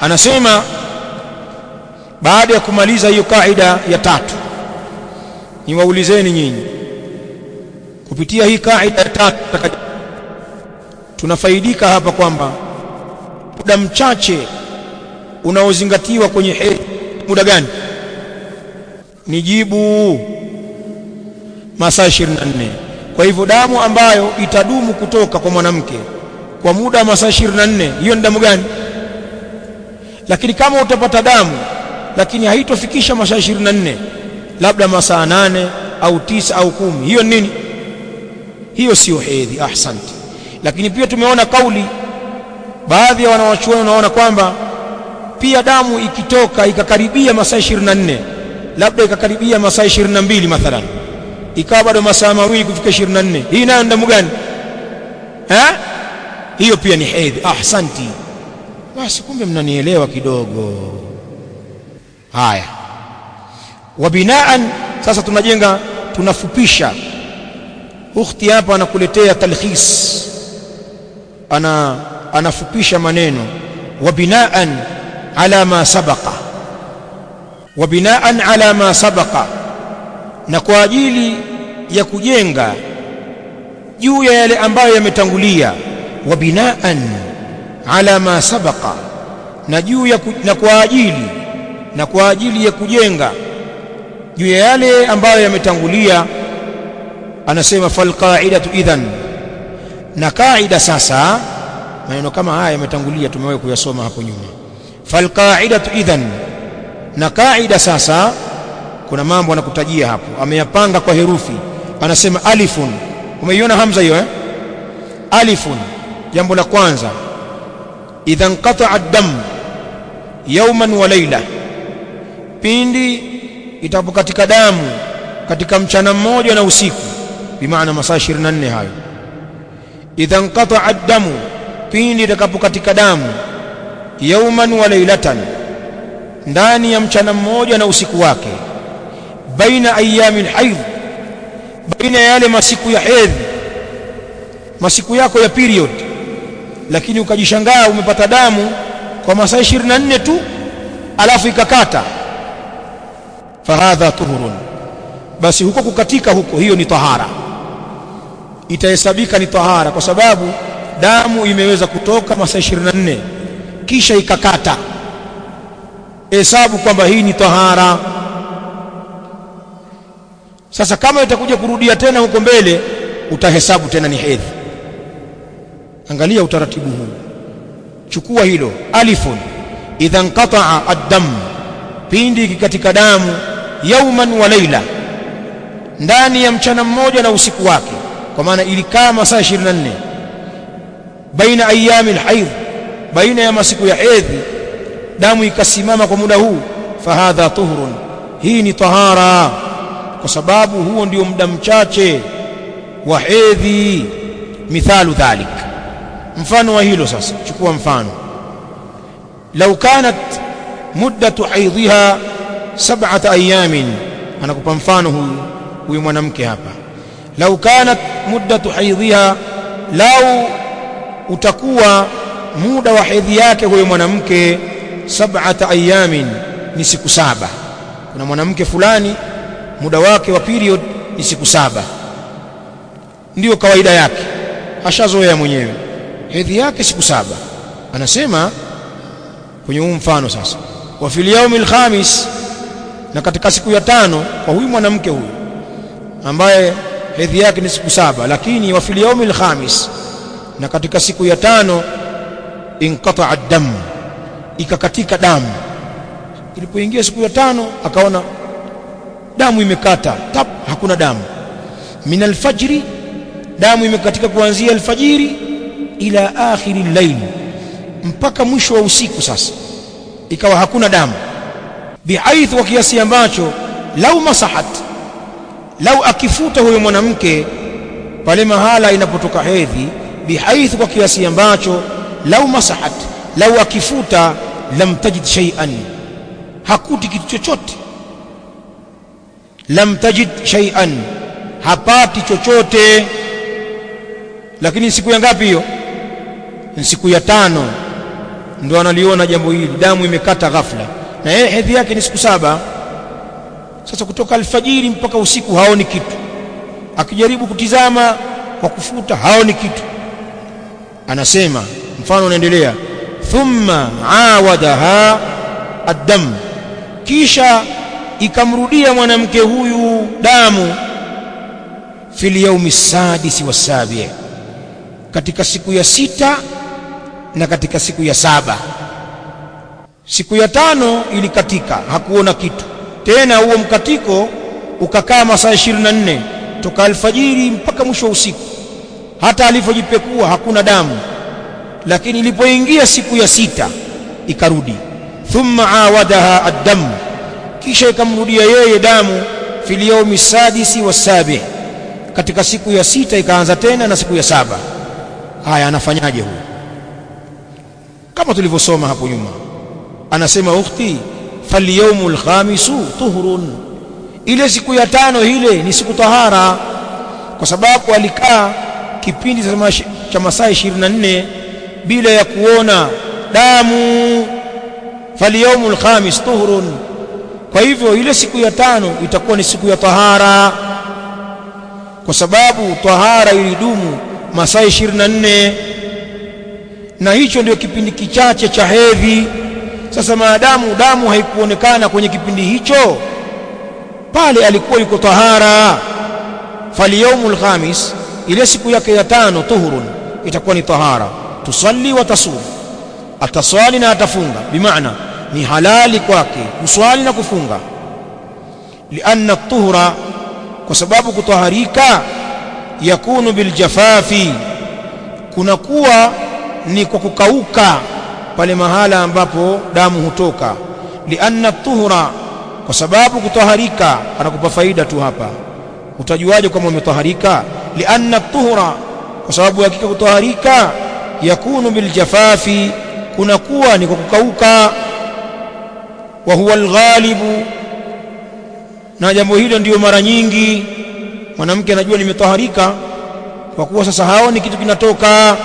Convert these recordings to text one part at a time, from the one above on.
anasema baada ya kumaliza hiyo kaida ya tatu niwaulizeni nyinyi kupitia hii kaida ya tatu tunafaidika hapa kwamba muda mchache unaozingatiwa kwenye hedhi muda gani ni jibu masaa 24 kwa hivyo damu ambayo itadumu kutoka kwa mwanamke kwa muda wa masaa 24 hiyo ni damu gani lakini kama utapata damu lakini haitofikisha masaa 24 labda masaa nane au tisa au kumi hiyo nini hiyo sio hedhi ahsanti lakini pia tumeona kauli baadhi ya wanawachuoni wanaona kwamba pia damu ikitoka ikakaribia masaa 24 labda ikakaribia masaa 22 mathalan ikawa bado masaa mawili kufika 24 hii nayo damu gani eh hiyo pia ni hedhi ahsanti basi kumbe mnanielewa kidogo haya wabinaan sasa tunajenga tunafupisha ukhti hapa anakuletea talkhis ana anafupisha maneno wabinaan ala ma sabaqa wabinaan ala ma sabaqa na kwa ajili ya kujenga juu ya yale ambayo yametangulia wabinaan ala ma sabaqa na juu ya na kwa ajili na kwa ajili ya kujenga juu ya yale ambayo yametangulia anasema fal qa'idatu idhan na kaida sasa maneno kama haya yametangulia tumewahi kuyasoma hapo nyuma fal qa'idatu idhan na kaida sasa kuna mambo anakutajia hapo ameyapanga kwa herufi anasema alifun umeiona hamza hiyo eh alifun jambo la kwanza idha inqata'a ad-dam yawman wa layla pindi itapokatika damu katika mchana mmoja na usiku bimaana masaa 24 hayo idha inqata'a ad-damu pindi itakapokatika damu yawman wa laylatan ndani ya mchana mmoja na usiku wake baina ayami alhaidh baina ya yale masiku ya hedhi masiku yako ya period lakini ukajishangaa umepata damu kwa masaa 24 tu alafu ikakata fahadha tuhurun basi huko kukatika huko hiyo ni tahara itahesabika ni tahara kwa sababu damu imeweza kutoka masaa 24 kisha ikakata hesabu kwamba hii ni tahara sasa kama itakuja kurudia tena huko mbele utahesabu tena ni hedhi angalia utaratibu huu chukua hilo alifun idha inqata'a ad-dam pindi katika damu yauman wa laila ndani ya mchana mmoja na usiku wake kwa maana ilikaa masaa 24 baina ayami alhaidh baina ya masiku ya hedhi damu ikasimama kwa muda huu fahadha tuhurun hii ni tahara kwa sababu huo ndio muda mchache wa hedhi mithalu dhalik mfano wa hilo sasa chukua mfano lau kanat muddatu haidhiha sab'ata ayamin anakupa mfano huyu huyu mwanamke hapa lau kanat muddatu haidhiha lau utakuwa muda wa hedhi yake huyo mwanamke sab'ata ayamin ni siku saba kuna mwanamke fulani muda wake wa period ni siku saba ndiyo kawaida yake ashazoea mwenyewe hedhi yake siku saba anasema kwenye huu mfano sasa wa fil yawmil khamis na katika siku ya tano kwa huyu mwanamke huyu ambaye hedhi yake ni siku saba lakini wa fil yawmil khamis na katika siku ya tano inqata'a ad-dam ikakatika damu ilipoingia siku ya tano akaona damu imekata tap hakuna damu min alfajri damu imekatika kuanzia alfajiri ila akhiri llail mpaka mwisho wa usiku sasa ikawa hakuna damu bihaithu wa kiasi ambacho lau masahat lau akifuta huyo mwanamke pale mahala inapotoka hedhi bihaithu kwa kiasi ambacho lau masahat lau akifuta lam tajid shay'an hakuti kitu chochote lam tajid shay'an hapati chochote lakini siku ya ngapi hiyo ni siku ya tano ndo analiona jambo hili damu imekata ghafla na yeye hedhi yake ni siku saba sasa kutoka alfajiri mpaka usiku haoni kitu akijaribu kutizama kwa kufuta haoni kitu anasema mfano unaendelea thumma awadaha addam kisha ikamrudia mwanamke huyu damu fil yaumi sadisi wasabi katika siku ya sita na katika siku ya saba siku ya tano ilikatika hakuona kitu tena huo mkatiko ukakaa masaa 24 toka alfajiri mpaka mwisho wa usiku hata alivyojipekua hakuna damu lakini ilipoingia siku ya sita ikarudi thumma awadaha addam kisha ikamrudia yeye damu fil yaumi sadisi wasabi katika siku ya sita ikaanza tena na siku ya saba haya anafanyaje huyo kama tulivyosoma hapo nyuma anasema ukhti falyawmu alkhamisu tuhurun ile siku ya tano ile ni siku tahara kwa sababu alikaa kipindi cha masaa 24 bila ya kuona damu falyawmu alkhamis tuhurun kwa hivyo ile siku ya tano itakuwa ni siku ya tahara kwa sababu tahara ilidumu masaa 24 na hicho ndio kipindi kichache cha hedhi sasa maadamu damu haikuonekana kwenye kipindi hicho pale alikuwa yuko tahara falyaumul khamis ile siku yake ya tano tuhurun itakuwa ni tahara tusalli wa tasum ataswali na atafunga bimaana ni halali kwake kuswali na kufunga lianna tuhura kwa sababu kutaharika yakunu biljafafi kunakuwa ni kwa kukauka pale mahala ambapo damu hutoka lianna tuhura kwa sababu kutaharika anakupa faida tu hapa utajuaje kama umetaharika lianna tuhura kwa sababu hakika kutaharika yakunu biljafafi kunakuwa ni kwa kukauka wa huwa alghalibu na jambo hilo ndiyo mara nyingi mwanamke anajua nimetaharika kwa kuwa sasa haoni kitu kinatoka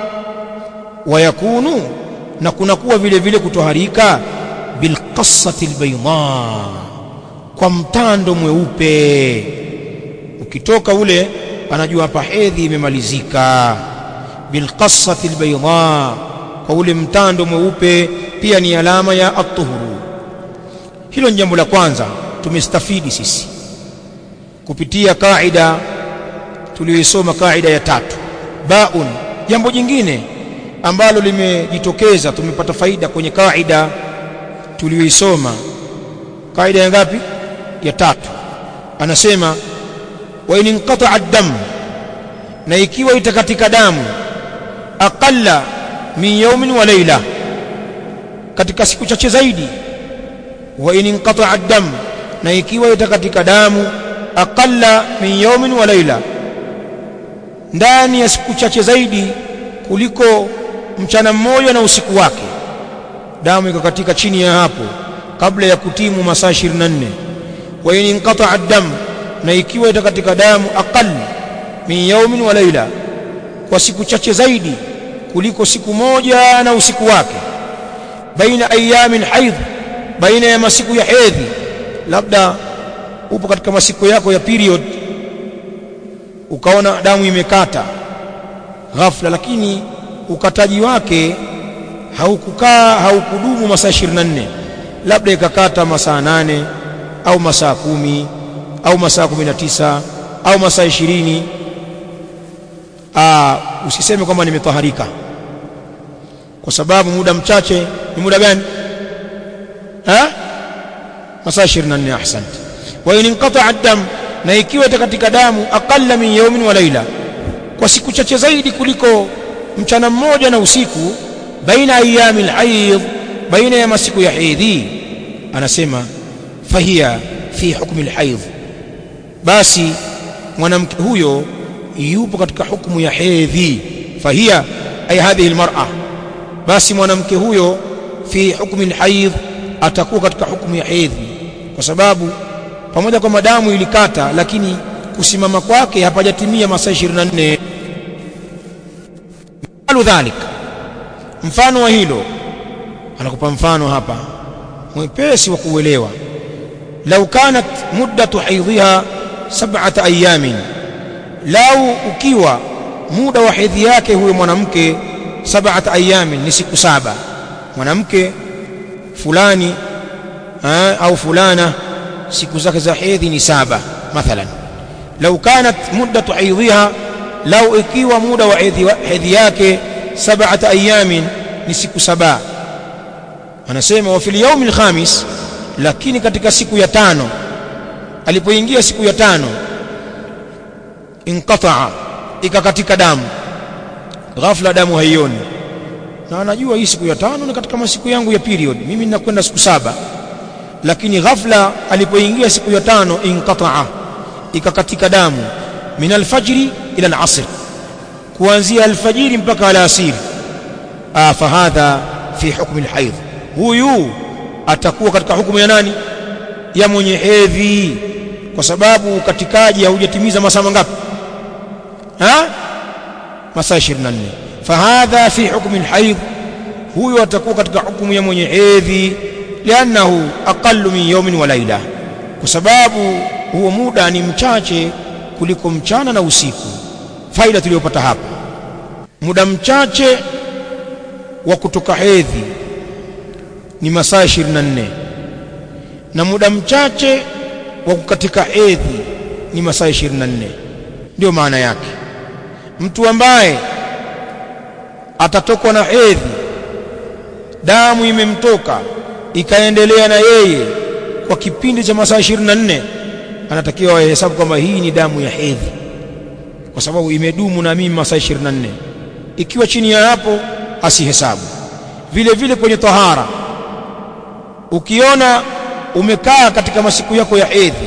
wayakunu na kunakuwa vile vile kutoharika bilqassati albayda kwa mtando mweupe ukitoka ule anajua hapa hedhi imemalizika bilqassati albayda kwa ule mtando mweupe pia ni alama ya at-tuhuru hilo ni jambo la kwanza tumestafidi sisi kupitia kaida tuliyoisoma kaida ya tatu baun jambo jingine ambalo limejitokeza tumepata faida kwenye kaida tuliyoisoma kaida ya ngapi ya tatu anasema wa in inqata'a ad-dam na ikiwa itakatika damu aqalla min yawmin wa layla katika siku chache zaidi wa in inqata'a ad-dam na ikiwa itakatika damu aqalla min yawmin wa layla ndani ya siku chache zaidi kuliko mchana mmoja na usiku wake damu ikakatika chini ya hapo kabla ya kutimu masaa 24 wa in inqata'a ad-dam na ikiwa itakatika damu aqall min yawmin wa layla kwa siku chache zaidi kuliko siku moja na usiku wake baina ayamin haidh baina ya masiku ya hedhi labda upo katika masiku yako ya period ukaona damu imekata ghafla lakini ukataji wake haukukaa haukudumu masaa 24 labda ikakata masaa nane au masaa kumi au masaa 19 au masaa 20 aa usiseme kwamba nimetaharika kwa sababu muda mchache ni muda gani ha masaa 24 ahsante wa in inqata'a ad-dam na ikiwa katika damu aqalla min yawmin wa layla kwa siku chache zaidi kuliko mchana mmoja na usiku baina ayami al-hayd baina ya masiku ya hedhi anasema fahia fi hukmi al-hayd basi mwanamke huyo yupo katika hukumu ya hedhi fahia ay hadhihi al-mar'a basi mwanamke huyo fi hukmi al-hayd atakuwa katika hukumu ya hedhi kwa sababu pamoja kwamba damu ilikata lakini kusimama kwake hapajatimia masaa 24 mfano dhalik mfano wa hilo anakupa mfano hapa mwepesi wa kuelewa lau kanat muddatu haidhiha sab'ata ayamin lau ukiwa muda wa hedhi yake huyo mwanamke sab'ata ayamin ni siku saba mwanamke fulani aa, au fulana siku zake za hedhi ni saba mathalan lau kanat muddatu haidhiha lau ikiwa muda wa hedhi yake sab'ata ayamin ni siku saba anasema wa fil yawmil khamis lakini katika siku ya tano alipoingia siku ya tano inqata'a ikakatika damu ghafla damu haioni na anajua hii siku ya tano ni katika masiku yangu ya period mimi ninakwenda siku saba lakini ghafla alipoingia siku ya tano inqata'a ikakatika damu min alfajri ila alasr kuanzia alfajiri mpaka alasiri ah fahadha fi hukmi alhaidh huyu atakuwa katika hukumu ya nani ya mwenye hedhi kwa sababu ukatikaji haujatimiza masaa mangapi ha masaa 24 fahadha fi hukmi alhaidh huyu atakuwa katika hukumu ya mwenye hedhi liannahu aqallu min yawmin wa laila kwa sababu huo muda ni mchache kuliko mchana na usiku faida tuliyopata hapa muda mchache wa kutoka hedhi ni masaa 24 na muda mchache wa kukatika hedhi ni masaa 24 ndio maana yake mtu ambaye atatokwa na hedhi damu imemtoka ikaendelea na yeye kwa kipindi cha masaa 24 anatakiwa ahesabu kwamba hii ni damu ya hedhi kwa sababu imedumu na mimi masaa 24 ikiwa chini ya hapo asihesabu vile vile kwenye tahara ukiona umekaa katika masiku yako ya hedhi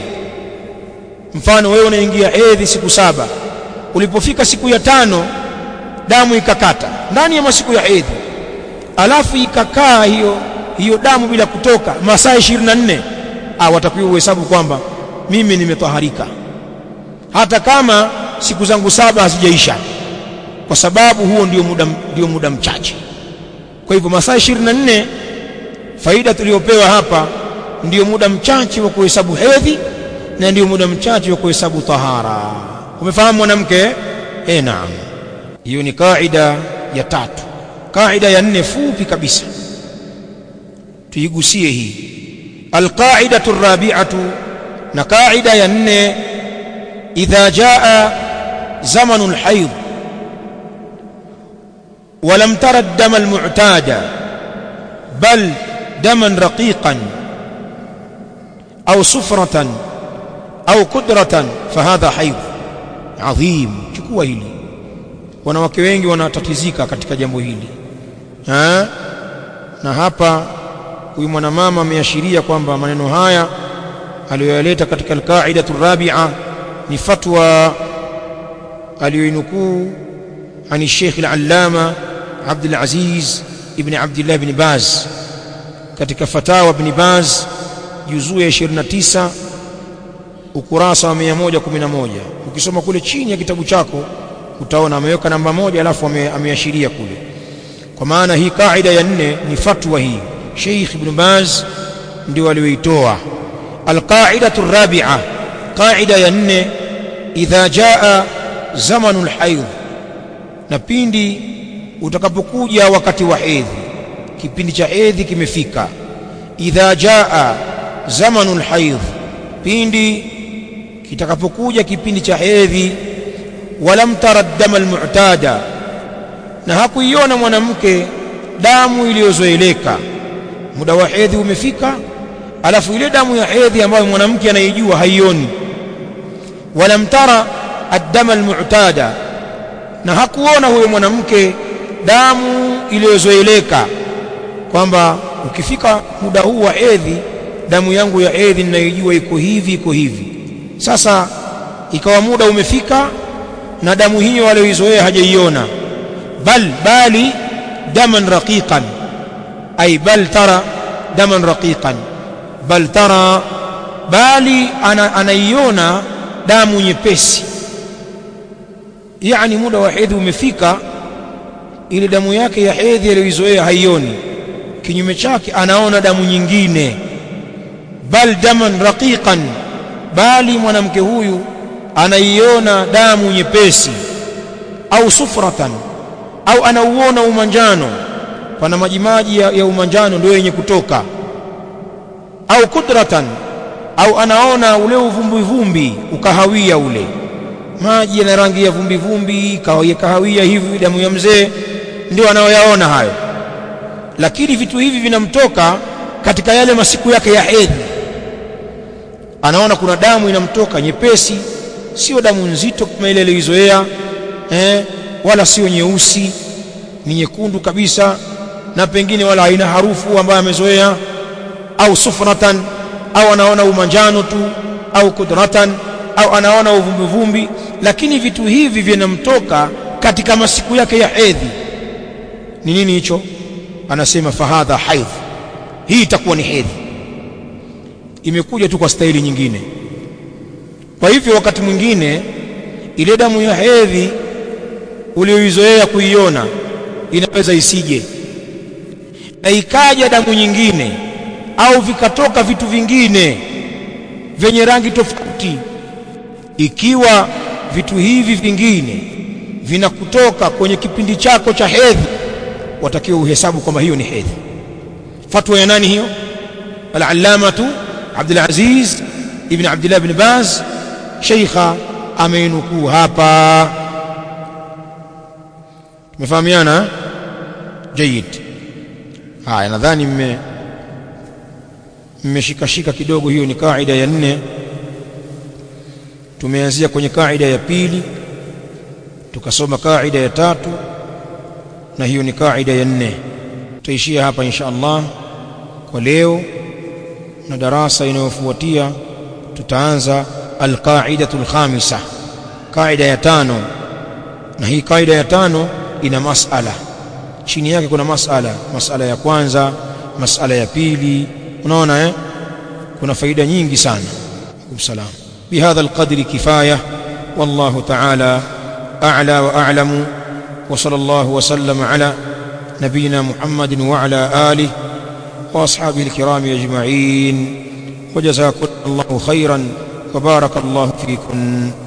mfano wewe unaingia hedhi siku saba ulipofika siku ya tano damu ikakata ndani ya masiku ya hedhi alafu ikakaa hiyo hiyo damu bila kutoka masaa 24 ah watakiwa uhesabu kwamba mimi nimetaharika hata kama siku zangu saba hazijaisha kwa sababu huo ndio muda ndio muda mchache kwa hivyo masaa 24 faida tuliyopewa hapa ndio muda mchache wa kuhesabu hedhi na ndio muda mchache wa kuhesabu tahara umefahamu mwanamke eh naam hiyo ni kaida ya tatu kaida ya nne fupi kabisa tuigusie hii alqaidatu rabi'atu na kaida ya nne idha jaa zamanu alhayd ولم تر الدم المعتاد بل دما رقيقا أو صفرة أو قدرة فهذا حيض عظيم chukua hili wanawake wengi wanatatizika katika jambo hili ha? na hapa huyu mwanamama ameashiria kwamba maneno haya aliyoyaleta katika alqaidatu rabi'a ni fatwa aliyoinukuu عن الشيخ العلامة عبد العزيز ابن عبد الله بن باز katika fatawa ibn Baz juzuu ya 29 ukurasa wa 111 ukisoma kule chini ya kitabu chako utaona ameweka namba moja alafu ameashiria kule kwa maana hii kaida ya nne ni fatwa hii Sheikh Ibn Baz ndio aliyoitoa alqaidatu rabi'a qaida ya nne idha jaa zamanu alhayd na pindi utakapokuja wakati wa hedhi kipindi cha hedhi kimefika idha jaa zamanu alhayd pindi kitakapokuja kipindi cha hedhi walam tara dama almu'tada na hakuiona mwanamke damu iliyozoeleka muda wa hedhi umefika alafu ile damu ya hedhi ambayo mwanamke anaijua haioni walam tara ad-dama almu'tada na hakuona huyo mwanamke damu iliyozoeleka kwamba ukifika muda huu wa hedhi damu yangu ya hedhi ninaijua iko hivi iko hivi sasa ikawa muda umefika na damu hiyo aliyoizoea hajaiona bal bali daman raqiqan ay bal tara daman raqiqan bal tara bali ana, anaiona damu nyepesi yani muda wa hedhi umefika ile damu yake ya hedhi aliyoizoea haioni kinyume chake anaona damu nyingine bal daman raqiqan bali mwanamke huyu anaiona damu nyepesi au sufratan au anauona umanjano pana majimaji ya, ya umanjano ndio yenye kutoka au kudratan au anaona ule uvumbi vumbi ukahawia ule maji yana rangi ya vumbi vumbi kahawia kahawia hivi damu ya mzee ndio anayoyaona hayo lakini vitu hivi vinamtoka katika yale masiku yake ya hedhi anaona kuna damu inamtoka nyepesi sio damu nzito kama ile aliyoizoea eh, wala sio nyeusi ni nyekundu kabisa na pengine wala haina harufu ambayo amezoea au sufratan au anaona umanjano tu au kudratan au anaona uvumbivumbi lakini vitu hivi vinamtoka katika masiku yake ya hedhi ni nini hicho anasema fahadha haidh hii itakuwa ni hedhi imekuja tu kwa staili nyingine kwa hivyo wakati mwingine ile damu ya hedhi ulioizoea kuiona inaweza isije na ikaja damu nyingine au vikatoka vitu vingine vyenye rangi tofauti ikiwa vitu hivi vingine vinakutoka kwenye kipindi chako cha hedhi watakiwa uhesabu kwamba hiyo ni hedhi fatwa ya nani hiyo al-allamatu Abdul Aziz ibn Abdullah ibn Baz sheikha ameinukuu hapa tumefahamiana jayid haya nadhani mme mmeshikashika kidogo hiyo ni kaida ya nne tumeanzia kwenye kaida ya pili tukasoma kaida ya tatu na hiyo ni kaida ya nne tutaishia hapa insha Allah kwa leo na darasa inayofuatia tutaanza alqaidatu alkhamisa kaida ya tano na hii kaida ya tano ina masala chini yake kuna masala masala ya kwanza masala ya pili unaona eh kuna faida nyingi sana kumsalam بهذا القدر كفايه والله تعالى اعلى واعلم وصلى الله وسلم على نبينا محمد وعلى اله واصحابه الكرام اجمعين وجزاكم الله خيرا وبارك الله فيكم